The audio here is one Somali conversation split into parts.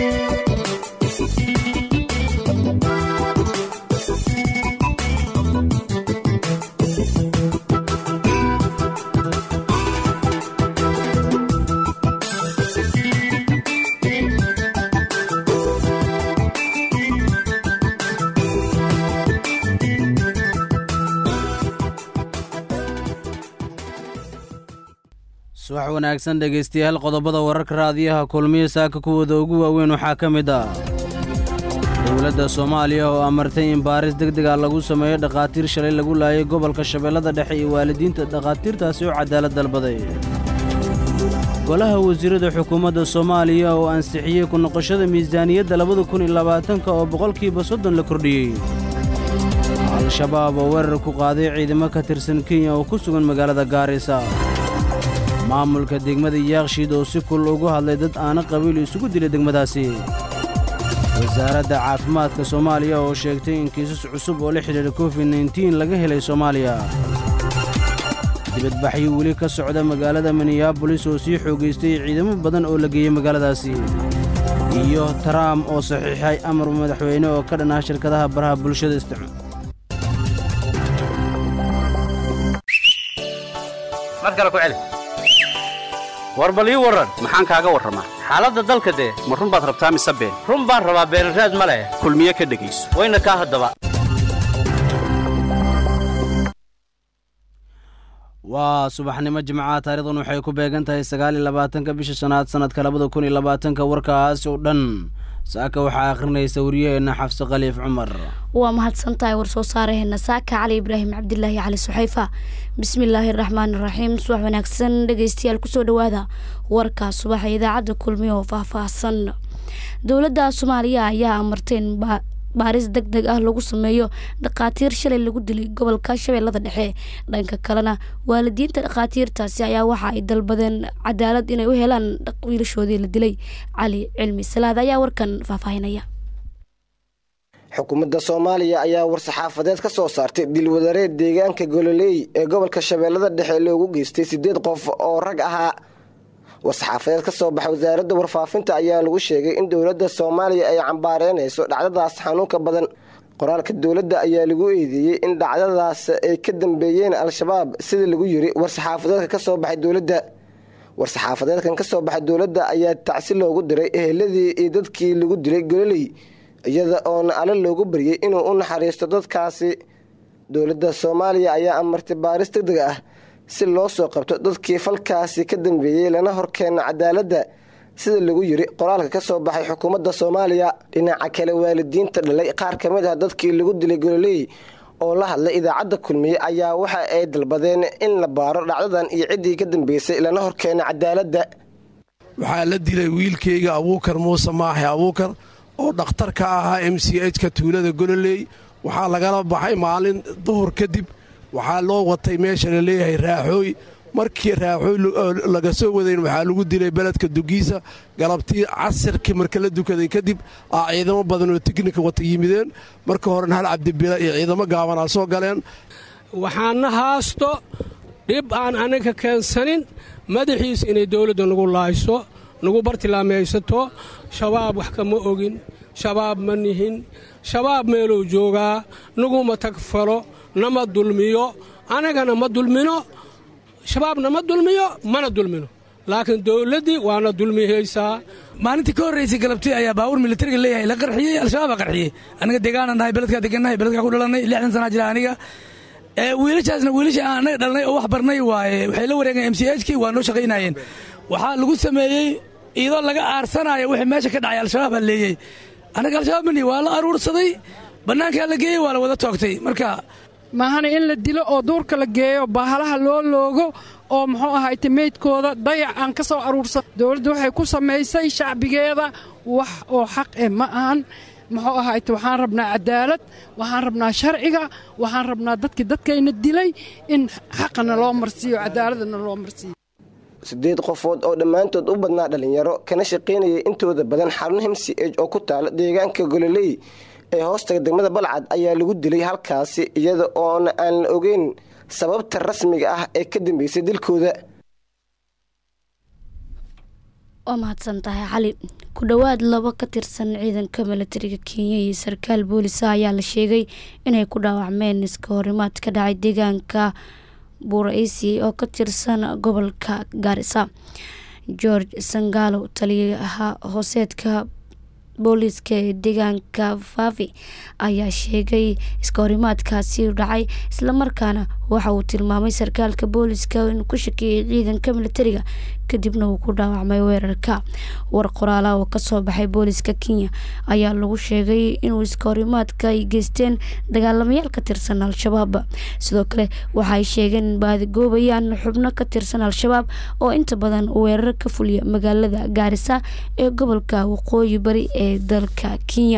subax wanaagsan dhegaystayaal qodobada wararka raadiyaha kulmiya saaka kuwooda ugu waaweyn waxaa ka mid ah dowladda soomaaliya oo amartay in baaris deg dega lagu sameeyo dhakhaatiir shalay lagu laayay gobolka shabeellada dhexe iyo waalidiinta dhakhaatiirtaasi oo cadaalad dalbaday golaha wasiirada xukuumadda soomaaliya oo ansixiyey ku noqoshada miisaaniyadda labada kun iyo labaatanka oo boqolkiiba soddon la kordhiyey al-shabaab oo weerar ku qaaday ciidamo ka tirsan kenya oo ku sugan magaalada gaarisa maamulka degmada yaakshiid oo si kul ugu hadlay dad aana qabiil isugu dilay degmadaasi wasaaradda caafimaadka soomaaliya oo sheegtay in kiisas cusub oo la xidhiidha covid nteen laga helay soomaaliya dibadbaxyo weli ka socda magaalada minneabolis oo sii xoogaystay ciidamo badan oo la geeyey magaaladaasi iyo taraam oo saxiixay amar madaxweyne oo ka dhanaa shirkadaha baraha bulshada isticmaal mar kale ku celi war bal ii warran maxaan kaaga warramaa xaaladda dalka dee ma run baad rabtaa mise been run baan rabaa beenraad ma leh kulmiye ka dhegayso wayna kaa haddaba waa subaxnimo jimcaha taarikhdan waxay ku beegan tahay sagaal iyo labaatanka bisha shanaad sannadka labada kun iyo labaatanka warkaasi oo dhan saaka waxaa akhrinaysa wariyaheenna xafse khaliif cumar waa mahadsan tahay war soo saaraheena saaka cali ibraahim cabdilaahi cali suxayfa bismillaahi raxmaani raxiim subax wanaagsan dhegeystayaal kusoo dhawaada warka subaxa idaacadda kulmiya oo faahfaahsan dowladda soomaaliya ayaa amartay in baaris deg deg ah lagu sameeyo dhakhaatiir shalay lagu dilay gobolka shabeellada dhexe dhanka kalena waalidiinta dhakhaatiirtaasi ayaa waxa ay dalbadeen cadaalad inay u helaan wiilashoodii la dilay cali cilmi salaad ayaa warkan faahfaahinaya xukuumadda soomaaliya ayaa war-saxaafadeed ka soo saartay dilwadareed deegaanka gololey ee gobolka shabeellada dhexe loogu geystay siddeed qof oo rag ahaa war-saxaafadeed ka soo baxay wasaaradda warfaafinta ayaa lagu sheegay in dowladda soomaaliya ay cambaareynayso dhacdadaas xanuunka badan qoraalka dowladda ayaa lagu eedeeyey in dhacdadaas ay ka dambeeyeen al-shabaab sida lagu yiri war-saxaafadeedka ka soo baxay dowladda war-saxaafadeedkan ka soo baxay dowladda ayaa tacsi loogu diray eheladii iyo dadkii lagu dilay gololey iyada oona alle loogu baryay inuu u naxariisto dadkaasi dowladda soomaaliya ayaa amartay baaris deg deg ah si loo soo qabto dadkii falkaasi ka dambeeyey lana horkeena cadaaladda sida lagu yiri qoraalka ka soo baxay xukuumadda soomaaliya dhinaca kale waalidiinta dhalay qaar ka mid ah dadkii lagu dilay gololey oo la hadlay idaacadda kulmiye ayaa waxa ay dalbadeen in la baaro dhacdadan iyo ciddii ka dambeysay lana horkeena cadaaladda waxaa la dilay wiilkayga abuukar muuse maaxe abuukar oo dhakhtar ka ahaa m c h ka tuulada gololey waxaa lagala baxay maalin duhur kadib waxaa loo watay meesha la leeyahay raaxooy markii raaxooy laga soo wadayn waxaa lagu dilay beledka dugiisa galabtii casirkii marka la dukaday kadib aa ciidamo badan oo tiknika wata yimideen marka horena hal cabdibila iyo ciidamo gaabanaa soo galeen waxaana haasto dhib aan anaga keensanin madaxiis inay dowladda nagu laayso nagu bartilmaamaysato shabaab wax kama ogin shabaab ma nihin shabaab meeluu joogaa naguma tagfalo nama dulmiyo anagana ma dulmino shabaabna ma dulmiyo mana dulmino laakiin dowladdii waana dulmihaysaa maalintii ka horraysay galabtii ayaa baawur militariga leeyahay la qarxiyey al-shabaabaa qarxiyey aniga deegaana nahay beledkaa degannahay beledkaa ku dhalannay lixdan sanaa jira aniga wiilashaasna wiilasha aan anaga dhalnay oo wax barnay waaye waxay la wareegeen m c h kii waa noo shaqaynayeen waxaa lagu sameeyey iyadoo laga aarsanaayo wixii meesha ka dhacay al-shabaab aa leeyey annaga al-shabaab mani waa la aruursaday bannaankaa la geeyey waa la wada toogtay marka maahana in la dilo oo duurka la geeyo bahalaha loo loogo oo muxuu ahayte meydkooda dayac aan ka soo aruursan dowladda waxay ku samaysay shacbigeeda wax oo xaq eh ma ahan muxuu ahayte waxaan rabnaa cadaalad waxaan rabnaa sharciga waxaan rabnaa dadkii dadkayna dilay in xaqana loo marsiiyo cadaaladana loo marsiiyo siddeed qofood oo dhammaantood u badnaa dhallinyaro kana shaqaynayay intooda badan xarun m c h oo ku taala deegaanka gololey ee hoostaga degmada balcad ayaa lagu dilay halkaasi iyada oona aan la ogeyn sababta rasmiga ah ee ka dambeysay dilkooda waa mahadsan tahay cali ku dhowaad laba ka tirsan ciidanka milatariga kenya iyo sarkaal boolisa ayaa la sheegay inay ku dhaawacmeen iska horimaad ka dhacay deegaanka buuraisi oo ka tirsan gobolka gaarisa george sangalo taliyaha hooseedka booliiska ee deegaanka faafi ayaa sheegay iska horimaadkaasi dhacay islamarkaana waxa uu tilmaamay sarkaalka booliiska inuu ku shakeeyay ciidanka militariga kadibna uu ku dhaawacmay weerarka war qoraala oo kasoo baxay booliiska kenya ayaa lagu sheegay inuu iska horimaadka ay geysteen dagaalamayaal ka tirsan al-shabaab sidoo kale waxaay sheegeen in baadigoobayaan xubno ka tirsan al-shabaab oo inta badan weerar ka fuliya magaalada gaarisa ee gobolka waqooyi bari ee dalka kenya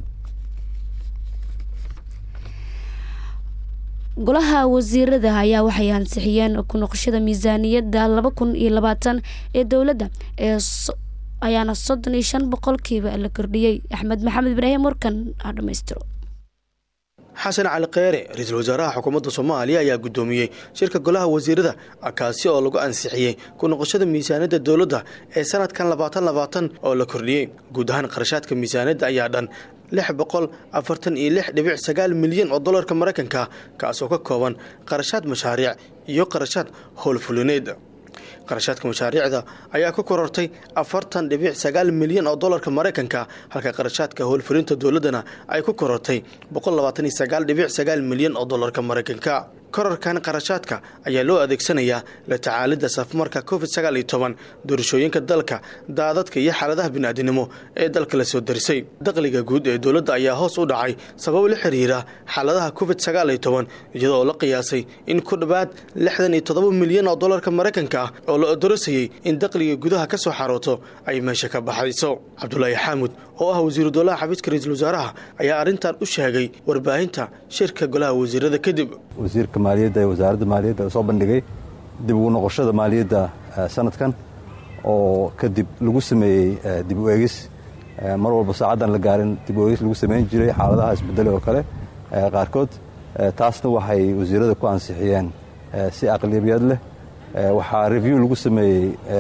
golaha wasiirada ayaa waxay ansixiyeen ku noqoshada miisaaniyadda laba kun iyo labaatan ee dowladda ee ayaana soddon iyo shan boqolkiiba la kordhiyey axmed maxamed ibraahim warkan ha dhammaystiro xasan cali kheyre ra-iisul wasaaraha xukuumadda soomaaliya ayaa guddoomiyey shirka golaha wasiirada kaasi oo lagu ansixiyey ku noqoshada miisaaniyadda dowladda ee sanadkan labaatan labaatan oo la kordhiyey guud ahaan qarashaadka miisaaniyadda ayaa dhan lix boqol afartan iyo lix dhibic sagaal milyan oo dollarka maraykanka kaasoo ka kooban qarashaad mashaariic iyo qarashaad howlfulineed qarashaadka mashaariicda ayaa ku korortay afartan dhibic sagaal milyan oo dollarka maraykanka halka qarashaadka howlfulinta dowladdana ay ku korortay boqol labaatan iyo sagaal dhibic sagaal milyan oo dollarka maraykanka korarkan qarashaadka ayaa loo adeegsanayaa la tacaalidda safmarka covid sagaal iyo toban doorashooyinka dalka daadadka iyo xaaladaha bini'aadinimo ee dalka la soo darisay dakhliga guud ee dowladda ayaa hoos u dhacay sabab la xiriira xaaladaha covid sagaal iyo toban iyadoo la qiyaasay in ku dhowaad lixdan iyo toddoba milyan oo dollarka maraykanka ah oo la odorasayey in dakhliga gudaha ka soo xarooto ay meesha ka baxayso cabdulaahi xaamud oo ah wasiiru dowlaha xafiiska ra-iisul wasaaraha ayaa arrintan u sheegay warbaahinta shirka golaha wasiirada kadib wasiirka maaliyadda ee wasaaradda maaliyadda soo bandhigay dib ugu noqoshada maaliyadda sanadkan oo kadib lagu sameeyey dib u eegis mar walba saacaddan la gaarin dib u eegis lagu samayn jiray xaaladaha isbedele oo kale qaarkood taasna waxay wasiirada ku ansixiyeen si aqlabiyad leh waxaa review lagu sameeyey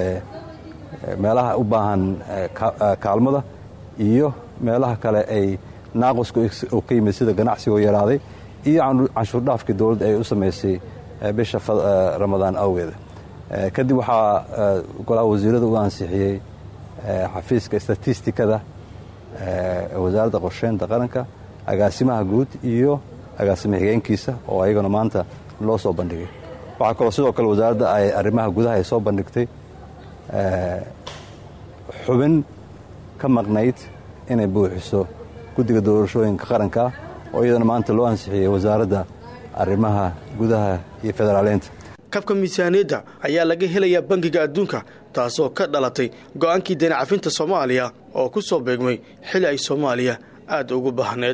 meelaha u baahan kaalmada iyo meelaha kale ay naaqusku oo ka yimid sida ganacsigoo yaraaday iyo canshuurdhaafkii dowladda ay u samaysay bisha ramadaan awgeeda kadib waxaa golaha wasiirada u ansixiyey xafiiska statistikada wasaaradda qorsheynta qaranka agaasimaha guud iyo agaasima xigeenkiisa oo ayagana maanta loo soo bandhigay waxaa kaloo sidoo kale wasaaradda ay arrimaha gudaha ay soo bandhigtay xubin ka maqnayd inay buuxiso guddiga doorashooyinka qaranka oo iyadana maanta loo ansixiyey wasaaradda arrimaha gudaha iyo federaaleynta kabka miisaaniyadda ayaa laga helayaa bangiga adduunka taasoo ka dhalatay go'aankii deni cafinta soomaaliya oo ku soo beegmay xili ay soomaaliya aad ugu baahneed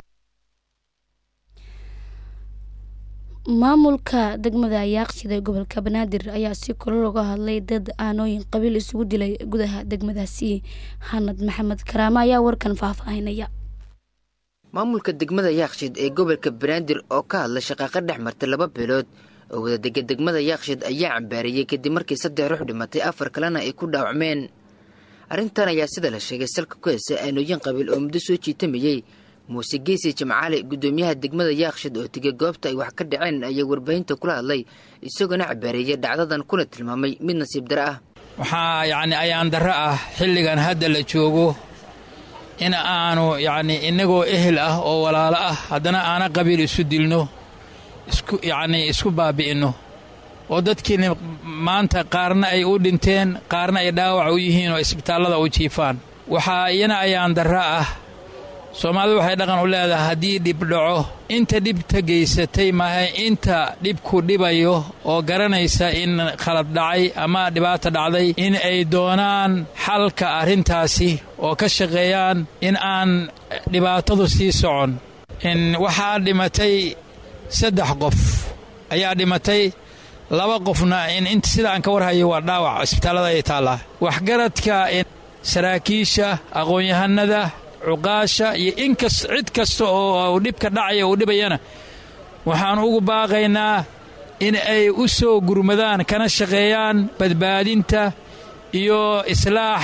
maamulka degmada ayaaqshida ee gobolka banaadir ayaa si kolo looga hadlay dad aanooyin qabiil isugu dilay gudaha degmadaasi xanad maxamed karaame ayaa warkan faahfaahinaya maamulka degmada yaaqshid ee gobolka banaadir oo ka hadla shaqaaqa dhex martay laba beelood oo wadadega degmada yaaqshid ayaa cambaariyey kadib markii saddex ruux dhimatay afar kalena ay ku dhaawacmeen arrintan ayaa sida la sheegay salka ku heysa aanooyin qabiil oo muddo soo jiitamayey muuse geesi jimcaale guddoomiyaha degmada yaaqshid oo tegay goobta ay wax ka dhaceen ayaa warbaahinta kula hadlay isagoona cabaareeyay dhacdadan kuna tilmaamay mid nasiib dare ah waxaa yacni ayaan darro ah xilligan hadda la joogo in aanu yacni innagoo ehel ah oo walaalo ah haddana aana qabiil isu dilno isku yacnii isku baabi'inno oo dadkiina maanta qaarna ay u dhinteen qaarna ay dhaawac u yihiin oo isbitaallada u jiifaan waxaa iyana ayaan darro ah soomaalidu waxay dhaqan u leedahay haddii dhib dhaco inta dhibta geysatay maaha inta dhibku dhibayo oo garanaysa in khalad dhacay ama dhibaata dhacday in ay doonaan xalka arrintaasi oo ka shaqeeyaan in aan dhibaatadu sii socon waxaa dhimatay saddex qof ayaa dhimatay laba qofna in sida aan ka warhayo waa dhaawac isbitaallada ay taallaa waxgaradka saraakiisha aqoon-yahanada cuqaasha iyo inkas cid kasta oo dhibka dhacaya uu dhibayana waxaan ugu baaqaynaa in ay u soo gurmadaan kana shaqeeyaan badbaadinta iyo islaaxa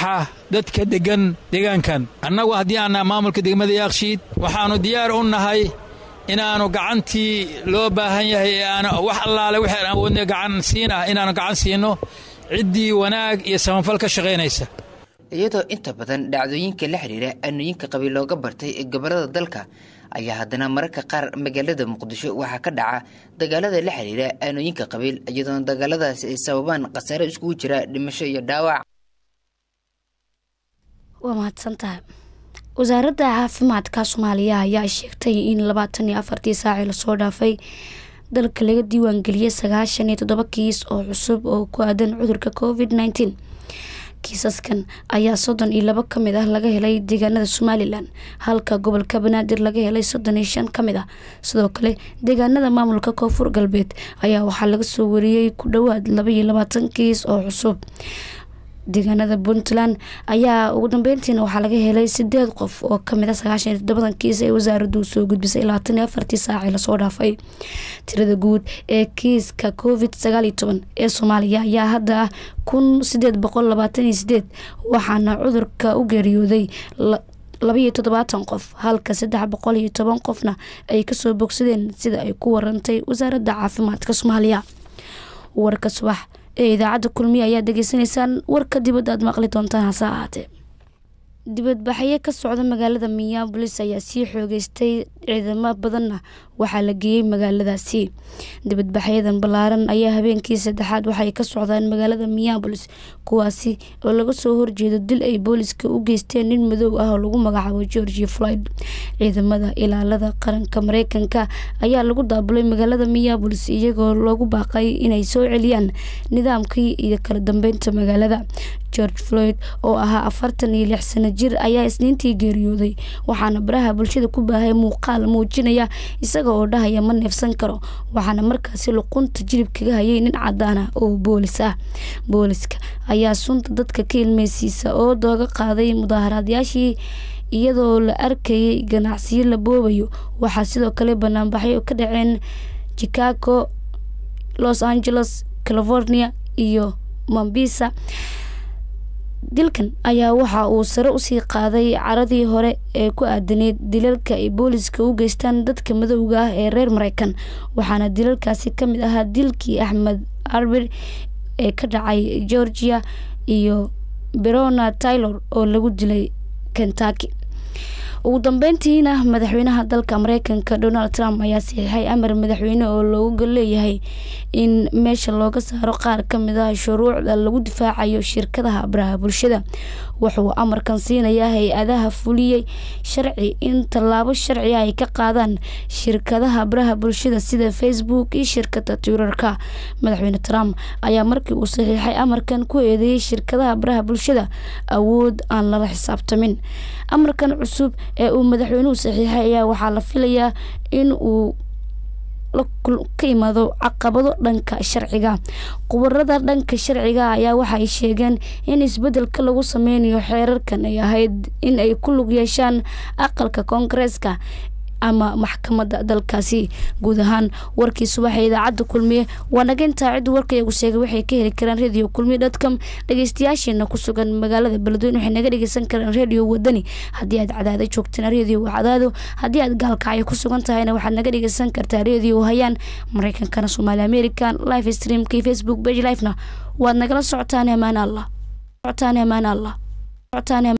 dadka deggan deegaankan annagu haddii aannaha maamulka degmada yaakshiid waxaannu diyaar u nahay inaannu gacantii loo baahan yahay ee aan wax allaale wixii aan awoodna gacan siin ah inaannu gacan siinno ciddii wanaag iyo samafal ka shaqaynaysa iyadoo inta badan dhacdooyinka la xidhiira aanooyinka qabiil looga bartay ee gobollada dalka ayaa haddana mararka qaar magaalada muqdisho waxaa ka dhaca dagaalada la xidhiira aanooyinka qabiil iyadoona dagaaladaasi ay sababaan khasaare iskugu jira dhimasho iyo dhaawac waa mahadsantahay wasaaradda caafimaadka soomaaliya ayaa sheegtay in labaatan iyo afartii saacii lasoo dhaafay dalka laga diiwaangeliyay sagaashan iyo toddoba kiis oo cusub oo ku aadan cudurka covid nneteen kiisaskan ayaa soddon iyo labo ka mid ah laga helay deegaanada somalilan halka gobolka banaadir laga helay soddon iyo shan ka mid ah sidoo kale deegaanada maamulka koonfur galbeed ayaa waxaa laga soo wariyey ku dhowaad laba iyo labaatan kiis oo cusub deegaanada puntland ayaa ugu dambeyntiina waxaa laga helay sideed qof oo kamid a sagaashan iyo toddobadan kiis ee wasaaraddu soo gudbisay labaatan iyo afartii saacii lasoo dhaafay tirada guud ee kiiska covid sagaal iyo toban ee soomaaliya ayaa hadda ah kun sideed boqol labaatan iyo sideed waxaana cudurka u geeriyooday labaiyo toddobaatan qof halka saddex boqol iyo toban qofna ay kasoo bogsadeen sida ay ku warantay wasaaradda caafimaadka soomaaliya warka subax ee idaacadda kulmiya ayaa degeysanaysaan warka dibadda aad maqli doontaan hase ahaatee dibadbaxyo ka socda magaalada minneabolis ayaa sii xoogeystay ciidamo badanna waxaa la geeyey magaaladaasi dibadbaxyadan ballaaran ayaa habeenkii saddexaad waxay ka socdaan magaalada minneabolis kuwaasi oo laga soo horjeedo dil ay booliska u geysteen nin madow ah oo lagu magacaabo georgi floyd ciidamada ilaalada qaranka mareykanka ayaa lagu daabulay magaalada minneabolis iyagoo loogu baaqay inay soo celiyaan nidaamkii iyo kala dambeynta magaalada george floyd oo ahaa afartan iyo lix sano jir ayaa isniintii geeriyooday waxaana baraha bulshada ku baahay muuqaal muujinaya isaga oo dhahaya ma neefsan karo waxaana markaasi luqunta jilib kaga hayay nin cadaan ah oo boolis ah booliska ayaa sunta dadka ka ilmeysiisa oo dooga qaaday mudaaharaadyaashii iyadoo la arkayay ganacsiyo la boobayo waxaa sidoo kale banaanbaxyo ka dhaceen chicago los angeles california iyo mombisa dilkan ayaa waxa uu sare usii qaaday caradii hore ee ku aadaneyd dilalka ay booliska u geystaan dadka madowga ah ee reer mareykan waxaana dilalkaasi kamid ahaa dilkii axmed arbir ee ka dhacay georgia iyo berona taylor oo lagu dilay kentucky ugu dambeyntiina madaxweynaha dalka mareykanka donald trump ayaa saxiixay amar madaxweyne oo looga leeyahay in meesha looga saaro qaar kamid ah shuruucda lagu difaacayo shirkadaha baraha bulshada wuxuu amarkan siinayaa hay-adaha fuliyey sharci in tallaabo sharci ay ka qaadaan shirkadaha baraha bulshada sida facebook iyo shirkada twitterka madaxweyne trump ayaa markii uu saxiixay amarkan ku eedeeyay shirkadaha baraha bulshada awood aan lala xisaabtamin amarkan cusub ee uu madaxweynuhu saxiixay ayaa waxaa la filayaa in uu ka imaado caqabado dhanka sharciga khubarada dhanka sharciga ayaa waxaay sheegeen in isbedelka lagu sameynayo xeerarkan ay ahayd in ay ku lug yeeshaan aqalka koongareeska ama maxkamadda dalkaasi guud ahaan warkii subaxa idaacadda kulmiye waa naga intaa ciddu warkayagu sheegay waxay ka heli karaan radio kulmiye dotcom dhageystayaasheena ku sugan magaalada beledweyne waxay naga dhegeysan karaan radio wadani haddii aad cadaada joogtaan radio cadaado haddii aad gaalkacyo ku sugan tahayna waxaad naga dhegeysan kartaa radio hayaan mareykankana soomaali american live streamkii facebook page livena waad nagala socotaan amaan allah socotaan amaan allah